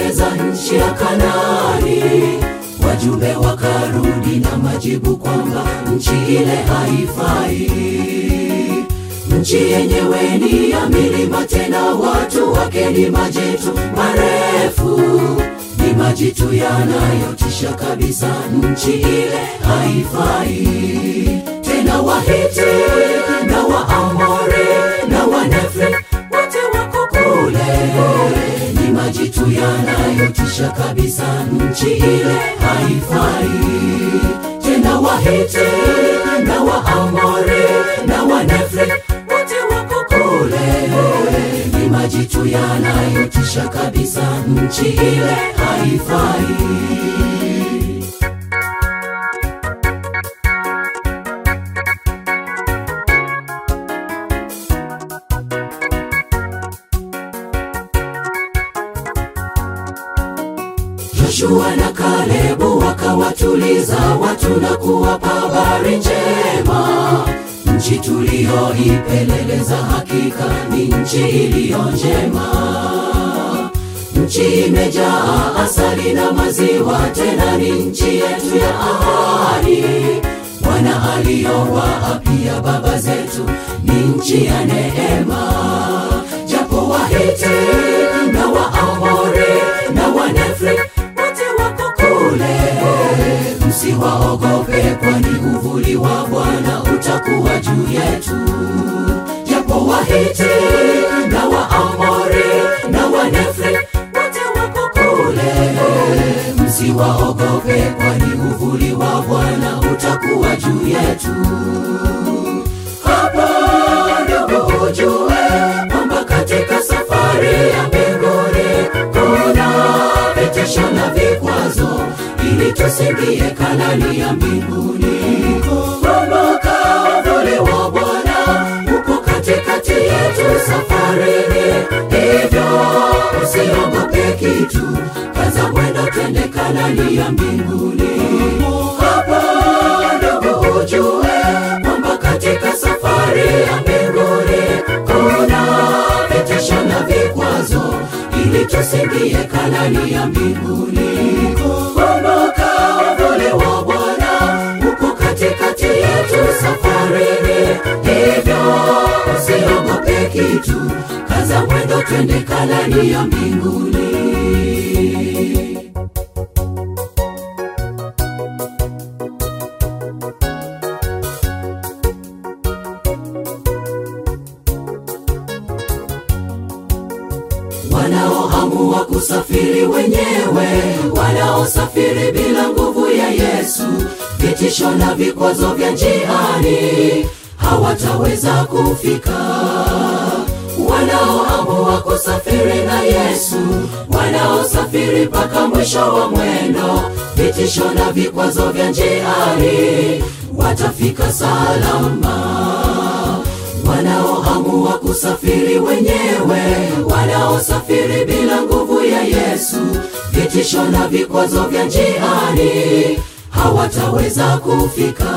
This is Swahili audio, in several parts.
kuipeleleza nchi ya Kanaani. Wajumbe wakarudi na majibu kwamba nchi ile haifai. Nchi yenyewe ni ya milima, tena watu wake ni majitu marefu, ni majitu yanayotisha kabisa. Nchi ile haifai tena. Wahiti na Waamori na Wanefri wote wako kule, ni majitu yanayotisha kabisa. Nchi ile haifai tena. Wahiti na Waamori na Wanefri wote wako kule, ni majitu yanayotisha kabisa. Nchi ile haifai. Joshua na Kalebu wakawatuliza watu na kuwapa habari njema. Nchi tuliyoipeleleza hakika ni nchi iliyo njema. Nchi imejaa asali na maziwa, tena ni nchi yetu ya ahadi. Bwana aliyowaapia baba zetu ni nchi ya neema. Japo Wahiti na Waamori na Wanefri wote wako kule, msiwaogope, kwani uvuli wa Bwana utakuwa juu yetu. Japo Wahiti na Waamori na Wanefri wote wako kule, msiwaogope, kwani uvuli wa Bwana utakuwa juu yetu. Hapa ndugu ujue kwamba katika safari ya mbinguni kuna vitisho na vikwazo, ili tusiingie Kanaani ya mbinguni. Kumbuka uvuli wa Bwana uko katikati yetu safarini, hivyo usiogope kitu, kaza mwendo, twende Kanaani ya mbinguni. Hapa ndugu ujue kwamba katika safari ya mbinguni kuna vitisho na vikwazo, ili tusiingie Kanaani ya mbinguni. Kumbuka uvuli wa Bwana uko katikati yetu safarini, hivyo usiogope kitu, kaza mwendo, twende Kanaani ya mbinguni. wanaoamua kusafiri wenyewe, wanaosafiri bila nguvu ya Yesu, vitisho na vikwazo vya njiani hawataweza kufika. Wanaoamua kusafiri na Yesu, wanaosafiri mpaka mwisho wa mwendo, vitisho na vikwazo vya njiani watafika salama wanaoamua kusafiri wenyewe, wanaosafiri bila nguvu ya Yesu, vitisho na vikwazo vya njiani hawataweza kufika.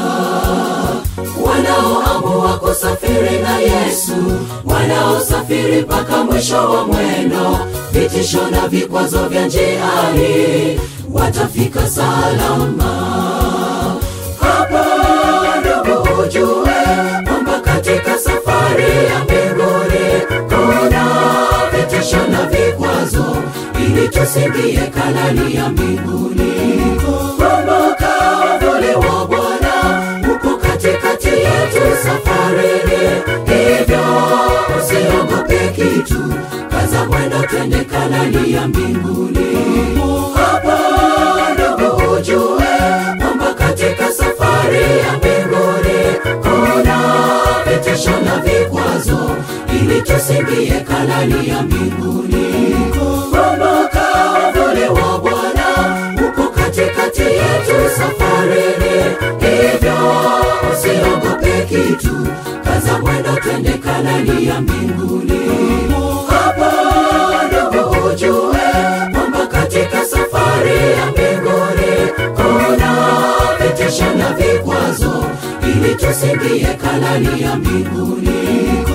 Wanaoamua kusafiri na Yesu, wanaosafiri mpaka mwisho wa mwendo, vitisho na vikwazo vya njiani watafika salama. Hapa ndugu ujue kwamba katika safari ya mbinguni kuna vitisho na vikwazo, ili tusiingie Kanaani ya mbinguni. Kumbuka uvuli wa Bwana uko katikati yetu safarini, hivyo usiogope kitu, kaza mwendo, twende Kanaani ya mbinguni. Hapa ndugu ujue kwamba katika safari ya mbinguni kuna vitisho na vikwazo, ili tusiingie Kanaani ya mbinguni. Kumbuka uvuli wa Bwana uko katikati yetu safarini, hivyo usiogope kitu, kaza mwendo, twende Kanaani ya mbinguni. Hapa ndugu ujue kwamba katika safari ya mbinguni kuna vitisho na vikwazo, ili tusiingie Kanaani ya mbinguni.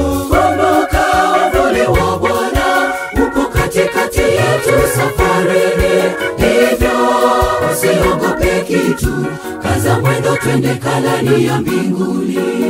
Kumbuka uvuli wa Bwana uko katikati yetu safarini tu kaza mwendo twende kalani ya mbinguni